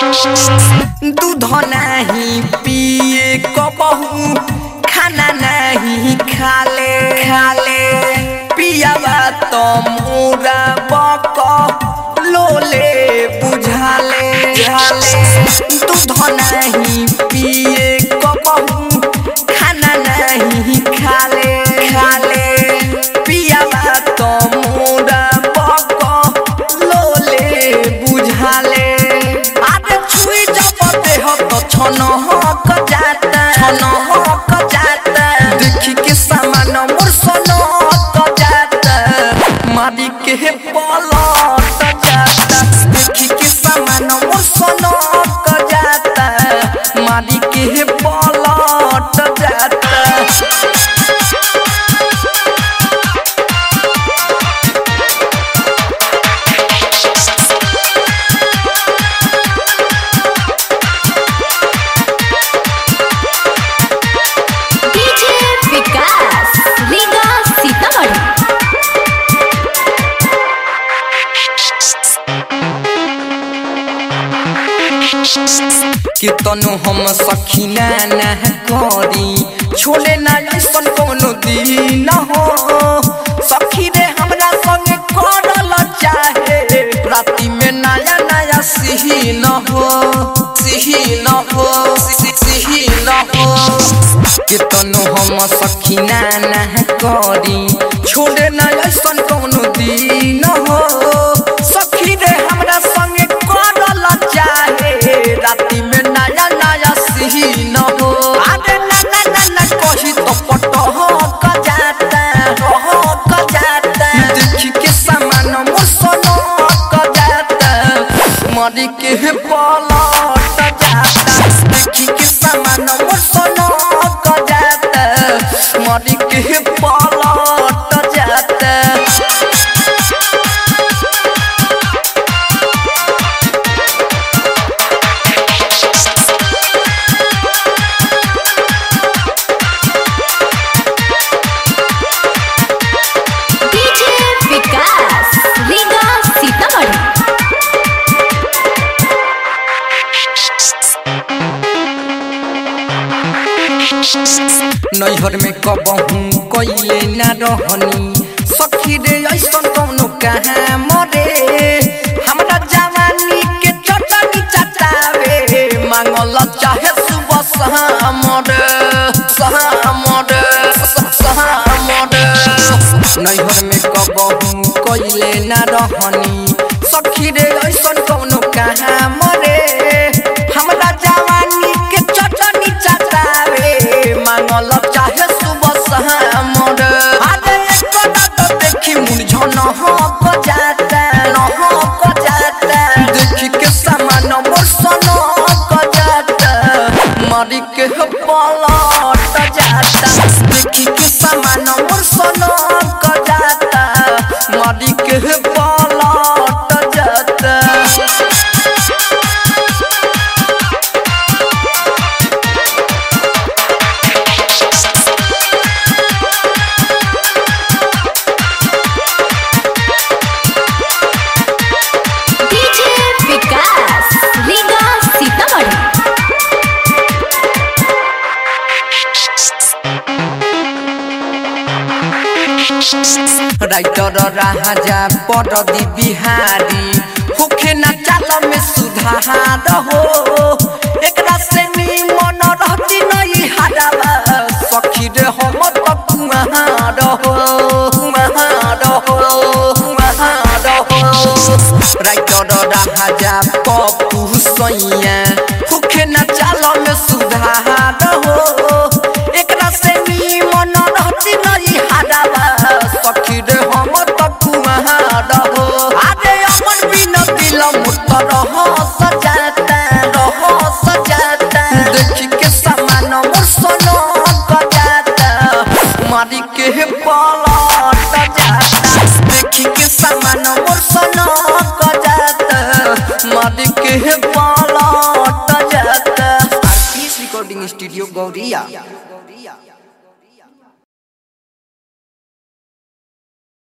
दूध नहीं पिए कबहू खाना नहीं खाले खाले पियावा तो मोरा बक लोले बुझाले झाले दूध नहीं पिए कबहू खाना नहीं खाले खाले पियावा तो मोरा बक लोले बुझाले आरे छुई जब देह तो छन हक जाता छन हक जाता देखी के सामान मोर सन हक जाता मारी के पलट जाता देखी के सामान मोर सन हक जाता मारी के पलट जाता डीजे विकास रीगा सीतामढ़ी कितनो हम सखीना ना करी छोड़े ना ऐसन कोनो दिन हो सखी रे हमरा संगे करल चाहे राति में नया नया सिही न हो सिही न हो सि- सिही न हो कितनो हम सखीना ना करी छोड़े ना ऐसन कोनो दिन हो सखी रे हमरा संगे करल चाहे राति में नया नया सिही न हो अरे ना ना ना ना कही तो पट हो क जाता हो क जाता देखी के सामान मोर सोनो क जाता मरी के पलट जाता देखी के सामान मोर सोनो क जाता मरी के पलट जाता डीजे विकास रीगा सीतामढ़ी नैहर में कबहू कैले ना रहनी सखी रे ऐसन कौनो कहाँ मरे हमरा जवानी के चटनी चटावे मांगल चाहे सुबह शामर शामर शामर नैहर में कबहू कैले ना रहनी सखी रे ऐसन कौनो कहाँ मरे हमरा जवानी के चटनी चटावे मांगल चाहे सुबह शामर अरे एक तो देखी मुरझन हक जाता न हक जाता देखी के सामान मोर सन हक जाता मरी के पलट जाता देखी के सामान मोर सन हक जाता मरी के पलट जाता डीजे विकास रीगा सीतामढ़ी राइटर राजा पटदी बिहारी होखे न चाल में सुधार हो एकरा से निमन रहती नहीं हारावा सखी रे हम तो कुमार हो कुमार हो कुमार हो राइटर राजा पप्पू सैया होखे न चाल में सुधार हो एकरा से निमन रहती नहीं हारावा सखी रे हम तो कुमार हो अरे अमन बिन दिल मुत रह सजाता रह सजाता देखी के सामान मोर सोनो गजाता मारी के पलट जाता देखी के सामान मोर सोनो गजाता मारी के पलट जाता आरपीएस रिकॉर्डिंग स्टूडियो गौरिया